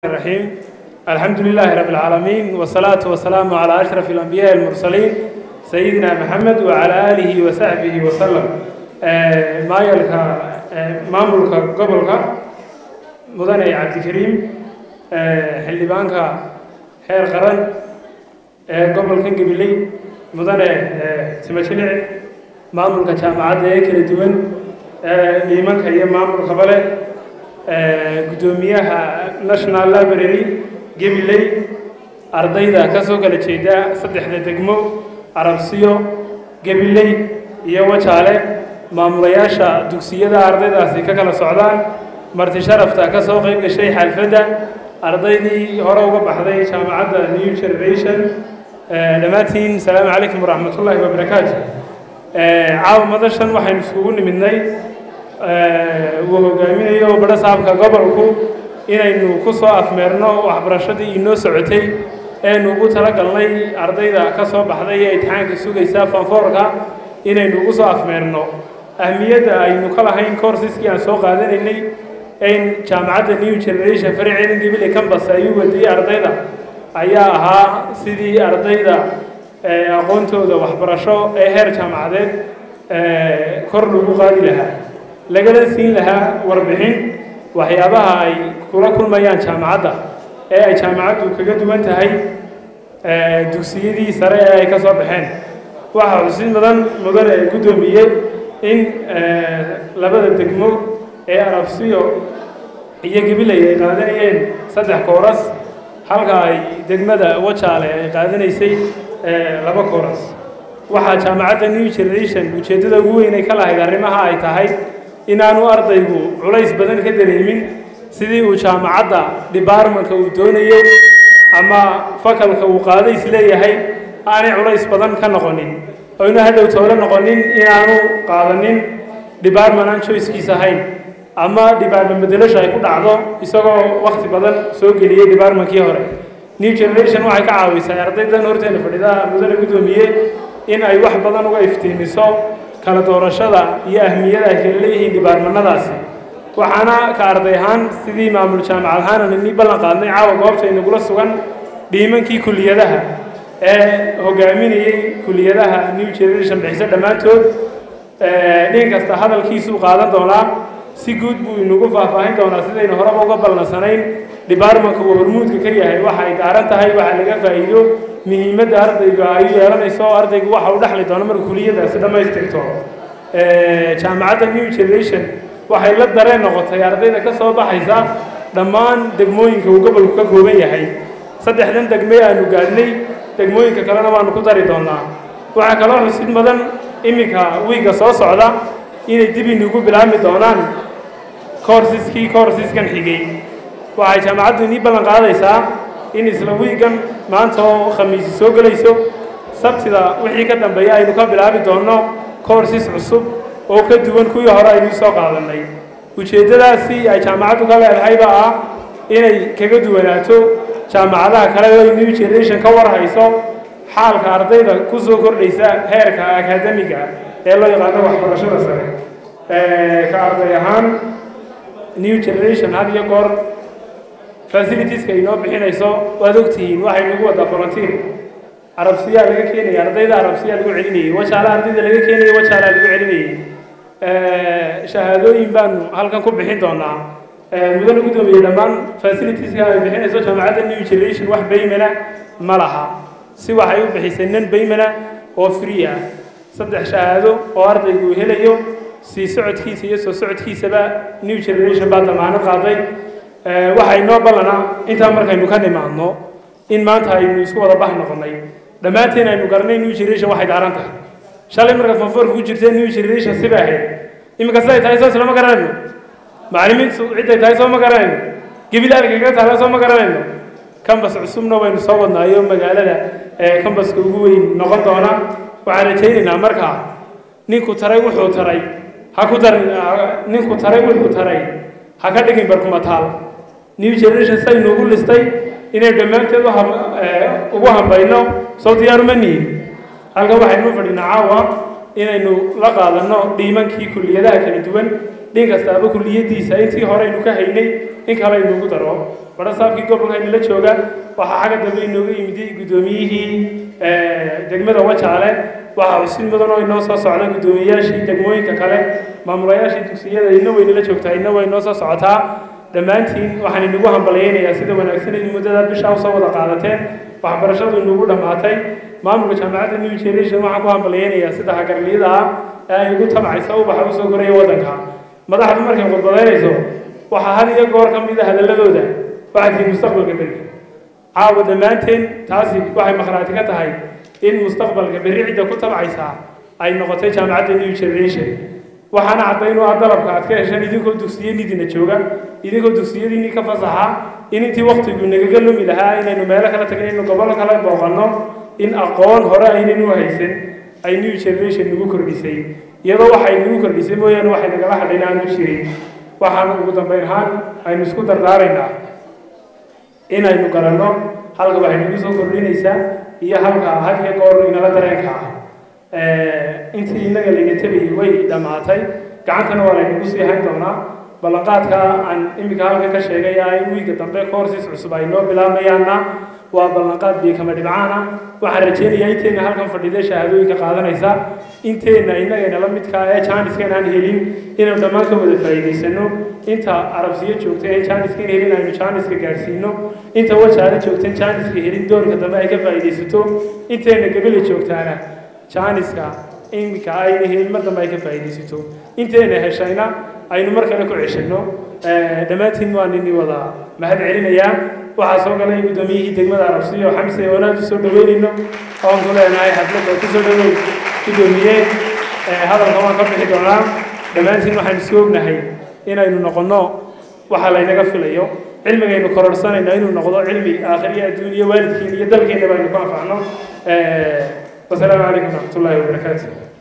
الرحيم الحمد لله رب العالمين والصلاة والسلام على أشرف الأنبياء المرسلين سيدنا محمد وعلى آله وصحبه وسلم ما يلك مامولك قبلك مدني عبد الكريم حلبانك خير قرن قبل كان قبلي مدني سمشلع مامولك جامعات كلا دوان إيمانك هي مامول قبله gudoomiyaha national library gabiley ardayda ka soo kala jeeda saddexda degmo arabsiyo gabiley iyo wajaale maamulayaasha dugsiyada ardaydaasi ka kala socdaan marti sharafta ka soo qayb gashay xalfadda ardaydii hore uga baxday jaamacadda new generation dhammaantiin asalaamu calaykum waraxmatullaahi wabarakaatu caawa madashan waxaynu iskugu nimidnay uu hogaaminayo badho saabka gobolku inaynu ku soo afmeerno waxbarashadii inoo socotay eenu ugu talagalnay ardayda ka soo baxday ee imtixaanka sugaysa fanfoorka inaynu ugu soo afmeerno ahmiyadda aynu ka lahayn coursiskii aan soo qaadanaynay in jaamacadda new generation faraceedin gabile cambas ay u wadiyey ardayda ayaa ahaa sidii ardayda aqoontooda waxbarasho ee heer jaamacadeed kor lagu qaadi lahaa lagala siin lahaa warbixin waxyaabaha ay kula kulmayaan jaamacadda ee ay jaamacaddu kaga duwan tahay dugsiyadii sare ee ay ka soo baxeen waxaa xusid mudan mudane guddoomiyey in labada degmo ee arabsiyo iyo gabiley ay qaadanayeen saddex kooras halka ay degmada wajaale ay qaadanaysay laba kooras waxaa jaamacadda new generation ujeeddada ugu weyn ay ka lahayd arrimaha ay tahay inaanu ardaygu culays badan ka dareemin sidii uu jaamacadda debartmentka uu doonayey ama fakalka uu qaaday isleeyahay aanay culays badan ka noqonin oyna hadhow toole noqonin inaanu qaadanin debartment aan choicekiis ahayn ama debartment bedelasho ay ku dhacdo isagoo wakti badan soo geliyey debartmentkii hore new generation waxay ka caawisay ardaydan horteena fadhida mudane guddoomiye in ay wax badan uga iftiimiso kala doorashada iyo ahmiyada ay kala leeyihiin dhibaarmanadaasi waxaana ka arday ahaan sidii maamul jaamacad ahaan ni ballan qaadnay caawa goobta inagula sugan dhiimankii kuliyadaha ee hogaaminayey kuliyadaha new generation bixiso dhammaantood dhin kasta hadalkiisuu qaadan doonaa si guud buu inagu faahfaahin doonaa sidaynu horeba uga ballansanayn dhibaarmanka uu hormuudka ka yahay waxa ay daaran tahay waxa laga faa'iido muhiimadda ardayga ay yeelanayso ardaygu waxa uu dhexli doono marka kuliyadaasi dhammaystirto jaamacadda new generation waxay la dareen noqotay ardayda ka soo baxaysa dhammaan degmooyinka uu gobolku ka kooban yahay saddexdan degme aanu gaadhnay degmooyinka kalena waanu ku dari doonaa waxaa kaloo xusid mudan iminka wiigga soo socda inay dib inugu bilaabmi doonaan coursiskii coursiskan xigay waxay jaamacaddu inii ballan qaadaysaa in isla wiigan maanta oo khamiisi soo gelayso sabtida wixii ka dambeeya aynu ka bilaabi doonno courses cusub oo ka duwan kuwii hore aynu soo qaadannay ujeeddadaasi ay jaamacaddu ka leedahayba ah inay kaga duwanaato jaamacadaha kale oo new generation ka warhayso xaalka ardayda ku soo kordhaysa heerka akademiga ee loo yaqaano waxbarashada sare ka arday ahaan new generation had iyo goor facilitieska inoo bixinayso waad ogtihiin waxay nagu wadaa volunteer arabsiyaa laga keenaya ardayda arabsiyaa lagu celinayay wajaala ardayda laga keenaya wajaalaa lagu celinayay shahaadooyin baanu halkan ku bixin doonaa mudane guddoomiye dhammaan facilitieska ay bixinayso jaamacadda new generation wax baymana ma laha si waxay u bixisay nan baymana oo free ah saddex shahaado oo ardaygu uu helayo sii socodkiisa iyo soo socodkiisaba new generation baa damaanad qaaday waxay noo ballanaa intaa markaynu ka nimaadno in maanta aynu isku wada bah noqonnay dhammaanteen aynu garanay new generation waxay daaran tahay shalay marka fanfoorka ku jirtee new generation sibay ahayd iminka siday tahay soo islama garanayno macallimiintu cidday tahay soo ma garanayno gebilaal kaga taala soo ma garanayno cambas cusubna waynu soo wadnaayo magaalada ee cambaska ugu weyn noqon doona waxaan rajaynaynaa markaa ninku taray wuxuu taray ha ku dar ninku taray wuxuu taray ha ka dhigin barkumataal new generation saynu ugu listay inay dhammaanteed ugu hambayno soo diyaaruma nihin halkan waxaynu fadhinaa caawa inaynu la qaadanno dhiimankii kulliyadaha kala duwan dhin kastaaba kulliyadiisa intii hore aynu ka haynay in kale inugu daro barasaabkii gobolka inala jooga waxaa xagga dambe inooga yimiday guddoomiyihii degmada wajaale waxaa xusin mudan oo inoo soo socda guddoomiyayaashii degmooyinka kale maamulayaashii dugsiyada ina waynala joogtaa ina way inoo soo socotaa dhammaantiin waxaan inagu hambalyaynayaa sida wanaagsan in muddada bisha usoo wada qaadateen waxbarashadu inagu dhammaatay maamulka jaamacadda new generation waxaan ku hambalyaynayaa sida hagarliyada ah ee ay ugu tabcaysa ubaxa usoo koraya waddanka madaxdu markay khudbadaynayso waxaa had iyo goor ka mid a hadalladooda waxaad tihiin mustaqbalka berri caawa dhammaanteen taasi waxay makhaati ka tahay in mustaqbalka berri cidda ku tabcaysaa ay noqotay jaamacadda new generation waxaana caddayn u ah dalabka aad ka hesheen idinkoo dugsiyadiidina jooga idinkoo dugsiyadiinii ka fasaxa in intii waktigu nagaga lumi lahaa inaynu meelo kala tagin inaynu gobollo kala booqanno in aqoon hore aynaynu haysan ay new generation nagu kordhisay iyadoo waxay nagu kordhisay mooyaane waxay nagala hadhayn aanu jirin waxaan ugu dambayn ahaan aynu isku dardaaraynaa inaynu garanno halka waxay nagu soo kordhinaysaa iyo halka had iyo goor inala dareenka ah intii innaga layna tabayay way dhammaatay gacantana waa laynagu sii hayn doonaa ballanqaadka aan iminka halka ka sheegay ah in wiiga dambe courses cusub ay noo bilaabmayaanna waa ballanqaad biikama dhibcaana waxaan rajaynayaa inteenna halkan fadhida shahaadooyinka qaadanaysa inteenna innagayna la midkaa ee jaaniskan aan helin inaynu dhammaan ka wada faa'iidaysano inta arabsiyo joogta ee jaaniskan helin aynu jaaniska gaadhsiino inta wajaale joogtan jaaniska helin doorka dambe ay ka faa'iidaysato inteenna gabila joogtaana jaaniska iminka ayna helin mar dambe ay ka faa'iidaysato inteenna heshayna aynu mar kale ku ceshano dhammaantiin waa nini wada mahad celinayaa waxaa soo galay guddoomiyihii degmada arabsiyo xamse wanaag usoo dhaweynayno oon ku leenahay xafladda kusoo dhaweyn guddoomiye hadalka waan ka bixi doonaa dhammaantiin waxaan isku ognahay inaynu noqonno waxa laynaga filayo cilmigaynu kororsanayno inuu noqdo cilmi aakhiriya adduun iyo waalidkiin iyo dalkeennaba aynu ku anfacno wasalaamu calaykum waraxmatullaahi wabarakaatu